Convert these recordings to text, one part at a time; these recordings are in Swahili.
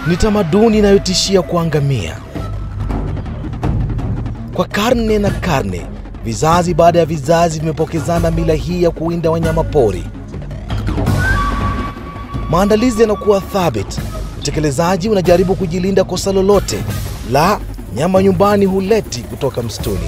Ni tamaduni inayotishia kuangamia. Kwa karne na karne, vizazi baada ya vizazi vimepokezana mila hii ya kuwinda wanyama pori. Maandalizi yanakuwa thabiti, utekelezaji unajaribu kujilinda kosa lolote la nyama nyumbani huleti kutoka msituni.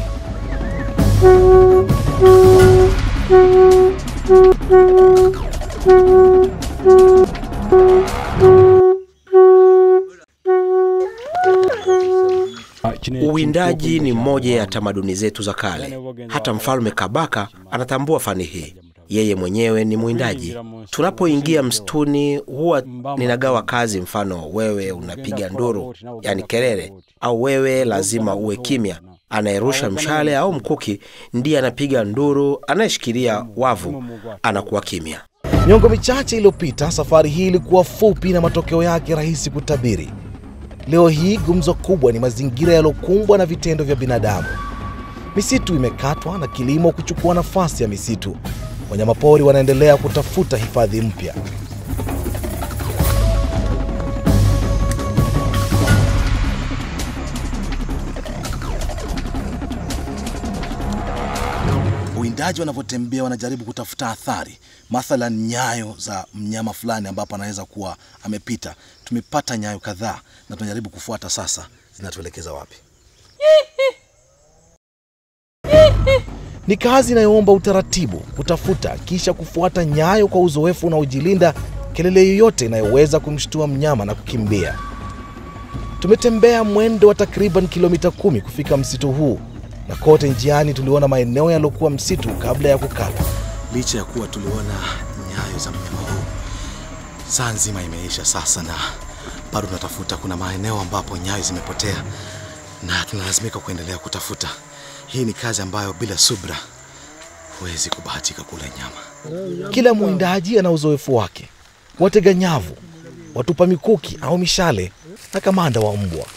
Uwindaji ni moja ya tamaduni zetu za kale. Hata mfalme Kabaka anatambua fani hii. Yeye mwenyewe ni mwindaji. Tunapoingia msituni, huwa ninagawa kazi. Mfano, wewe unapiga nduru, yani kelele, au wewe lazima uwe kimya. Anayerusha mshale au mkuki ndiye anapiga nduru, anayeshikilia wavu anakuwa kimya. Miongo michache iliyopita, safari hii ilikuwa fupi na matokeo yake rahisi kutabiri. Leo hii gumzo kubwa ni mazingira yaliyokumbwa na vitendo vya binadamu. Misitu imekatwa na kilimo kuchukua nafasi ya misitu. Wanyamapori wanaendelea kutafuta hifadhi mpya. Uwindaji wanavyotembea wanajaribu kutafuta athari, mathalan nyayo za mnyama fulani ambapo anaweza kuwa amepita. Tumepata nyayo kadhaa na tunajaribu kufuata sasa, zinatuelekeza wapi? Ni kazi inayoomba utaratibu, kutafuta kisha kufuata nyayo kwa uzoefu unaojilinda kelele yoyote inayoweza kumshtua mnyama na kukimbia. Tumetembea mwendo wa takriban kilomita kumi kufika msitu huu, na kote njiani tuliona maeneo yaliyokuwa msitu kabla ya kukata. Licha ya kuwa tuliona nyayo za mnyama huu, saa nzima imeisha sasa, na bado tunatafuta. Kuna maeneo ambapo nyayo zimepotea na tunalazimika kuendelea kutafuta. Hii ni kazi ambayo bila subra huwezi kubahatika kula nyama. Kila mwindaji ana uzoefu wake, watega nyavu, watupa mikuki au mishale na kamanda wa mbwa.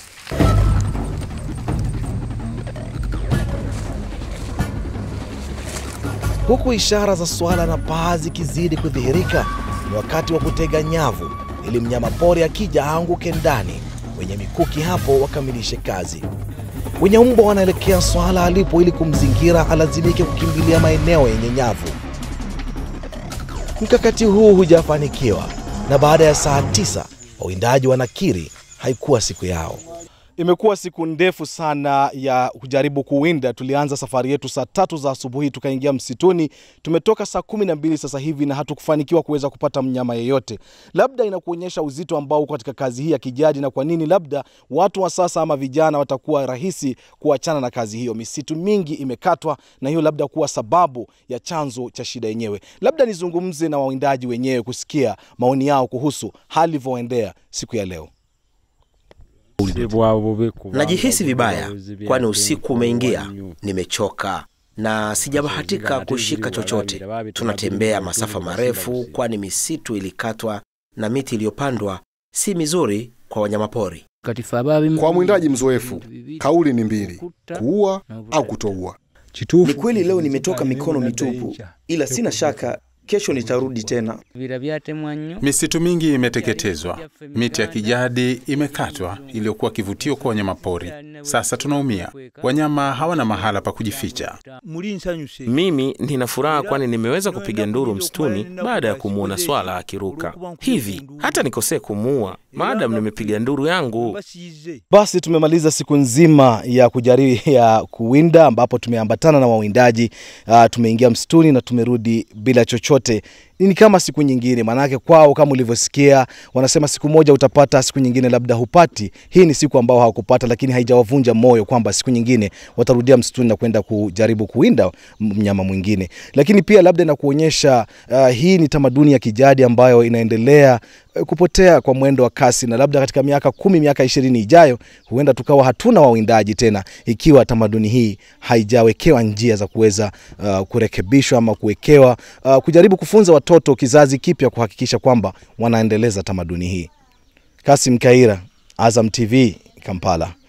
Huku ishara za swala na paa zikizidi kudhihirika, ni wakati wa kutega nyavu ili mnyama pori akija aanguke ndani. Wenye mikuki hapo wakamilishe kazi. Wenye mbwa wanaelekea swala alipo ili kumzingira alazimike kukimbilia maeneo yenye nyavu. Mkakati huu hujafanikiwa, na baada ya saa tisa wawindaji wanakiri haikuwa siku yao. Imekuwa siku ndefu sana ya kujaribu kuwinda. Tulianza safari yetu saa tatu za asubuhi, tukaingia msituni. Tumetoka saa kumi na mbili sasa hivi na hatukufanikiwa kuweza kupata mnyama yeyote. Labda inakuonyesha uzito ambao uko katika kazi hii ya kijadi, na kwa nini labda watu wa sasa ama vijana watakuwa rahisi kuachana na kazi hiyo. Misitu mingi imekatwa, na hiyo labda kuwa sababu ya chanzo cha shida yenyewe. Labda nizungumze na wawindaji wenyewe kusikia maoni yao kuhusu hali ilivyoendea siku ya leo. Najihisi vibaya, kwani usiku umeingia. Nimechoka na sijabahatika kushika chochote. Tunatembea masafa marefu, kwani misitu ilikatwa na miti iliyopandwa si mizuri kwa wanyamapori. Kwa mwindaji mzoefu, kauli ni mbili: kuua au kutoua. Ni kweli leo nimetoka mikono mitupu, ila sina shaka kesho nitarudi tena. Misitu mingi imeteketezwa, miti ya kijadi imekatwa iliyokuwa kivutio kwa wanyamapori. Sasa tunaumia, wanyama hawana mahala pa kujificha. Mimi nina furaha kwani nimeweza kupiga nduru msituni baada ya kumwona swala akiruka hivi. Hata nikosee kumuua maadamu nimepiga nduru yangu. Basi tumemaliza siku nzima ya kujaribu ya kuwinda, ambapo tumeambatana na wawindaji uh, tumeingia msituni na tumerudi bila chochote. Ni kama siku nyingine, maanake kwao kama ulivyosikia, wanasema siku moja utapata, siku nyingine labda hupati. Hii ni siku ambao hawakupata, lakini haijawavunja moyo kwamba siku nyingine watarudia msituni na kwenda kujaribu kuwinda mnyama mwingine. Lakini pia labda inakuonyesha uh, hii ni tamaduni ya kijadi ambayo inaendelea uh, kupotea kwa mwendo wa kasi, na labda katika miaka kumi, miaka ishirini ijayo huenda tukawa hatuna wawindaji tena, ikiwa tamaduni hii haijawekewa njia za kuweza uh, kurekebishwa ama kuwekewa uh, kujaribu kufunza watoto kizazi kipya kuhakikisha kwamba wanaendeleza tamaduni hii. Kasim Kaira, Azam TV, Kampala.